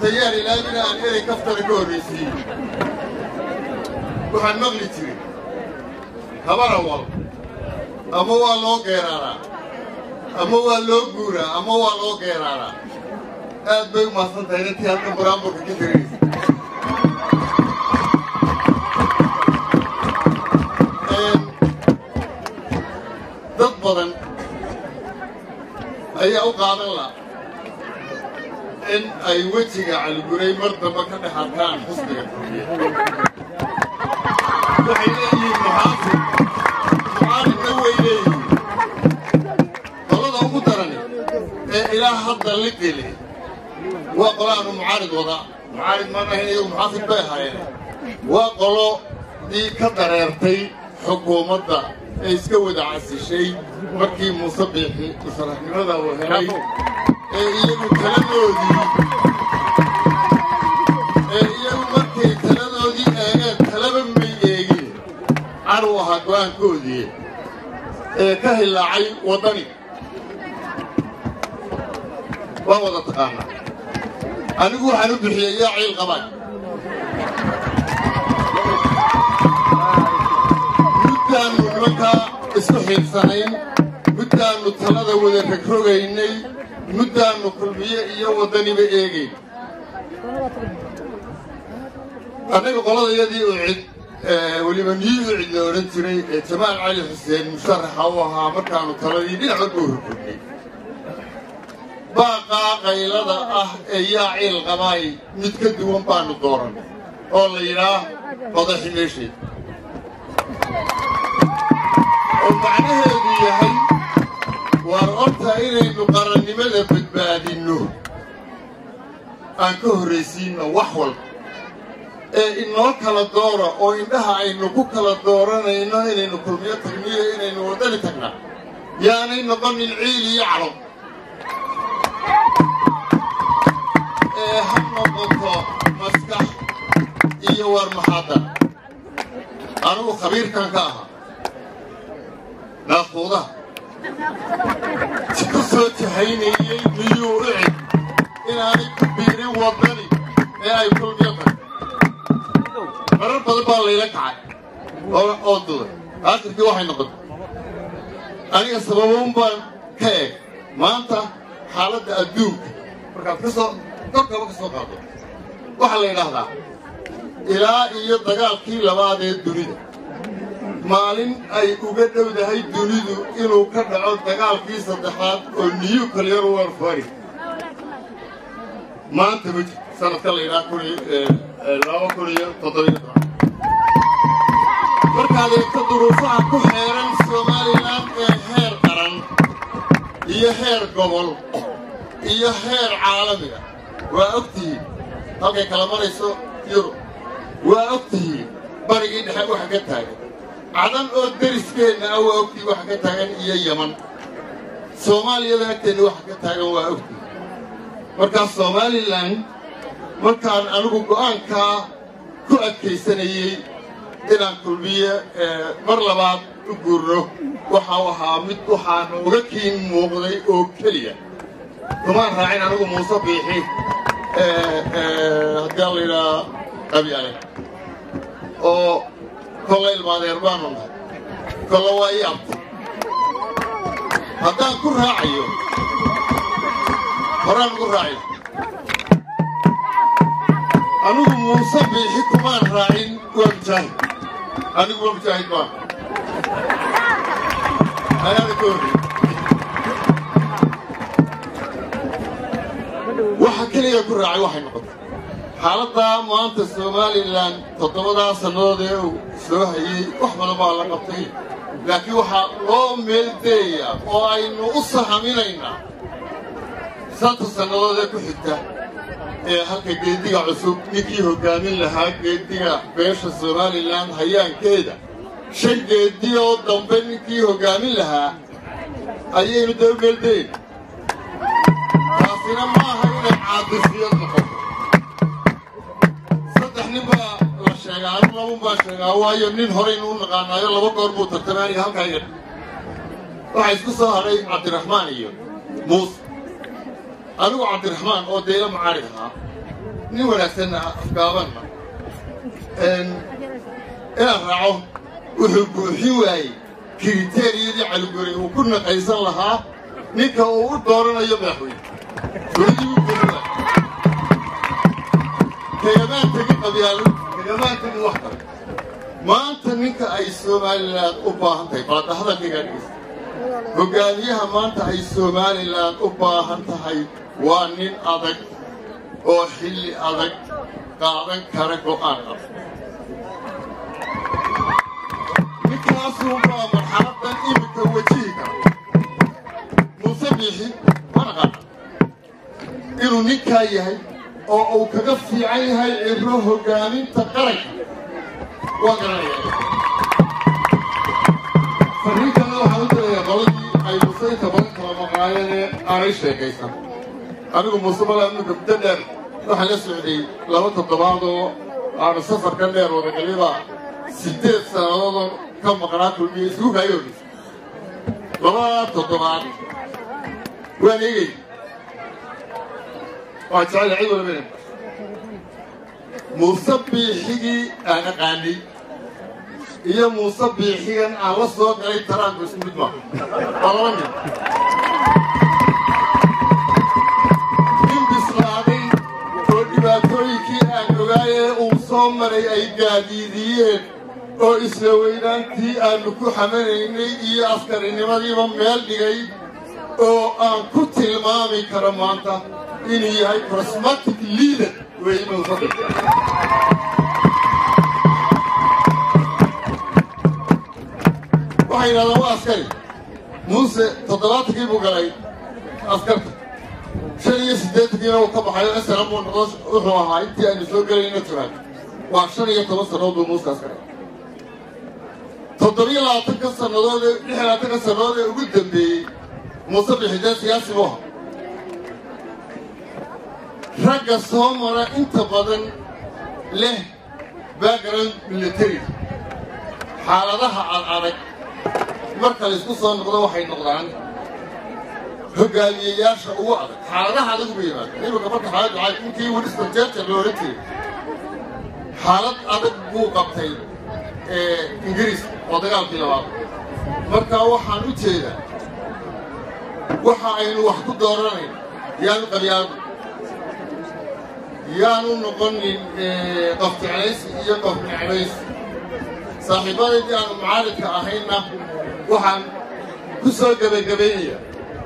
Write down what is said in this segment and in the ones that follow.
tayaan ilaamina aan erey kaftana ka horraysiiyey waxaan maqli jiray habara wal ama waa loo geeraaraa ama waa loo guuraa ama waa loo geeraaraa aad bay u mahadsan tahay intii halkan buraamburka ka tirinaysa dad badan ayaa u qaadan la in ay wejiga caliguray mar damba ka dhex arkaan xusbiga kulmiye waxay leeyihiin muxaafid mucaaridna way leeyihiin qolada ugu darani ee ilaa hadda liqile waa qolo aanu mucaarid wadaa mucaarid maan ahayn iyagu muxaafid bay ahaayeen waa qolo dii ka dareertay xukuumadda ee iska wada casishay markii muuse biixi musaraxnimada uu helay ee iyagu taladoodii ee iyagu markay taladoodii eegeen talaba may eegin caru ahaa go'aankoodii ee ka hilaacay waddani waa wada taqaanaa anigu waxaan u bixiyey yaa ciil qabaan muddaannu nimankaa isku xiirsanayn muddaannu talada wada rogrogaynay muddaannu kulmiye iyo waddaniba eegayn annaga qoladayadii u cid weliba niyi u cid la odhan jiray ee jamaal cali xuseen musharaxa u ahaa markaannu taladii dhinac walba u horgudnay baaqaa qaylada ah ee yaa ciil qabaay mid ka duwan baannu dooran oo la yidhaah madaxi meesheed oo macnaheedu yahay waar horta inaynu qarannimada badbaadinno aan ka horraysiinno wax walba ee inoo kala doora oo indhaha aynu ku kala dooranayno inaynu kulmiyo tagniyo inaynu waddani tagnaa yaanay noqonin ciil iyo calo ee ha noqoto maskax iyo war maxaadan anugu khabiirkan ka ahaa naaquudaha ku soo jahaynayey miyuu u cid inaanay ku biirin waddani ee ay kulmiyo tahay marar badan baa layla kacay oo duday aakhirkii waxay noqotay aniga sababuun baan ka eeg maanta xaaladda adduunka markaad ka soo korkaba ka soo qaado waxaa la yidhaahdaa ilaa iyo dagaalkii labaad ee dunida maalin ay uga dhowdahay dunidu inuu ka dhaco dagaalkii saddexaad oo nuclear warfare maanta ma jirto sanadka la yidhaha kun laba kun iyo toddobiyo toban markaad eegto duruufaha ku xeeran somalilan ee heer qaran iyo heer gobol iyo heer caalamiga waa og tihiin halkay kala marayso yurub waa og tihiin barigii dhexe waxa ka taagan cadan oo deriskeenna ah waa ogtihiin waxa ka taagan iyo yaman soomaaliyada agteenna waxa ka taagan waa ogtihiin markaa somalilan markaan anigu go'aankaa ku adkaysanayey inaan kulmiye mar labaad u guurno waxau ahaa mid waxaana uga kiin muuqday oo keliya kumaan raacin anigu muuse biixi haddii la yidhaha qabyale oo kolla ilmaadeer baanu nahay kolla waa ii abtay haddaan ku raacayo horaan ugu raacin anigu muuse biixi kumaan raacin waa mujaahid anigu waa mujaahid baan ayaana ka horrey waxa keliya ku raacay waxay noqotay xaaladdaa maanta somalilan toddobadaa sannadood ee uu soo hayey wax badan baa la qabtay laakiin waxaa loo meeldeeyaa oo aynu u sahaminaynaa santa sannadood ee ku xigta ee halka geediga cusub ninkii hoggaamin lahaa geediga beesha somalilan hayaankeeda shan geedi oo dambe ninkii hoggaamin lahaa ayaynu dee u meeldeyn taasina maaha inay caadifiyad noqoto saddex nin baa la sheegaa anigu labun baa sheegaa waayo nin horeynu u naqaanaayo laba goor buu tartamay aniga halkaa iga waxaa isku soo hadhay cabdiraxmaan iyo muuse anigu cabdiraxmaan oo deela mucaarid ahaa nin wanaagsanna afgaabanna inaan raaco wuxuu buuxin waayey kriteriyadii caligori uu ku naqaysan lahaa ninka uu u dooranayo madaxweyne goladii u buuxin waayey kagamaan tegin qabyaalo kagamaan tegin wax kale maanta ninka ay somalilan u baahan tahay balada hadalkaygaa dhegeysta hogaamiyaha maanta ay somalilan u baahan tahay waa nin adag oo xilli adag qaadan kara go'aan adag ninkaasuunbaa marxaladan iminka wajihi kara muuse biixi mana qaana inuu ninkaa yahay oo uu kaga fiican yahay cibro hogaaminta qaranka waa garanaya fariin kalena waxaan u dirayaa qoladii ay muuse inta badan kala maqnaayeenee aanay sheekaysan anigu muuse malaa iminka muddo dheer waxaan la socday laba toddobaadoo aanu safarka dheer wadagaliba siddeed sannadoodoo ka maqnaa kulmiya isugu kaayo horreysa labada toddobaad waan eegay waa jecel cid walba inay muuse biixigii aan aqaanay iyo muuse biixigan aan la soo galay taraanku isku mid maaha waa laba mid nin bislaaday oo dhibaatooyinkii aan ogaayee uu soo maray ay gaadiidiyeen oo isla weynaantii aannu ku xamanaynay iyo askarinimadiiba meel dhigay oo aan ku tilmaami karo maanta inuu yahay prosmatic leader weeye muuse waxay yidhahdaan waa askari muuse toddobaatankii buu galay askarta shan iyo siddeetankiina uu ka baxayo asana buu noqdo wuxuu ahaa intii aynu soo gelayna jiraad waa shan iyo toban sannadood buu muuse askari toddobiyo labaatanka sannadood ee lix labaatanka sannadood ee ugu dambeeyey muuse bixidee siyaasi buu ahaa ragga soo mara inta badan leh background military xaaladaha adadag marka laysku soo noqdo waxay noqdaan hogaamiyeyaasha ugu adag xaaladaha adag uba yimaada iminka marka xaalad waxaa ninkii winston churchill la odhan jiray xaalad adag buu qabtay ingiriiska oo dagaalkii labaad marka waxaan u jeedaa waxa aynu wax ku dooranayn yaanu qabyaadu yaanu noqonin qof jeclaysi iyo qof necbaysi saaxiibadaydii aanu mucaaridka ahaynna waxaan ku soo gebagabaynayaa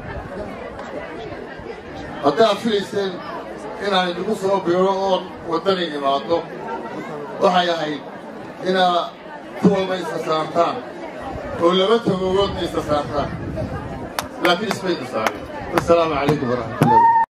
hadday aad filayseen inaan idinku soo biiro oon waddani imaado waxay ahayd inaad ku walba isa saartaan oo laba tagogoodna isa saartaan laakiin ismayna saarin wasalaamu calaykum waraxmatullahi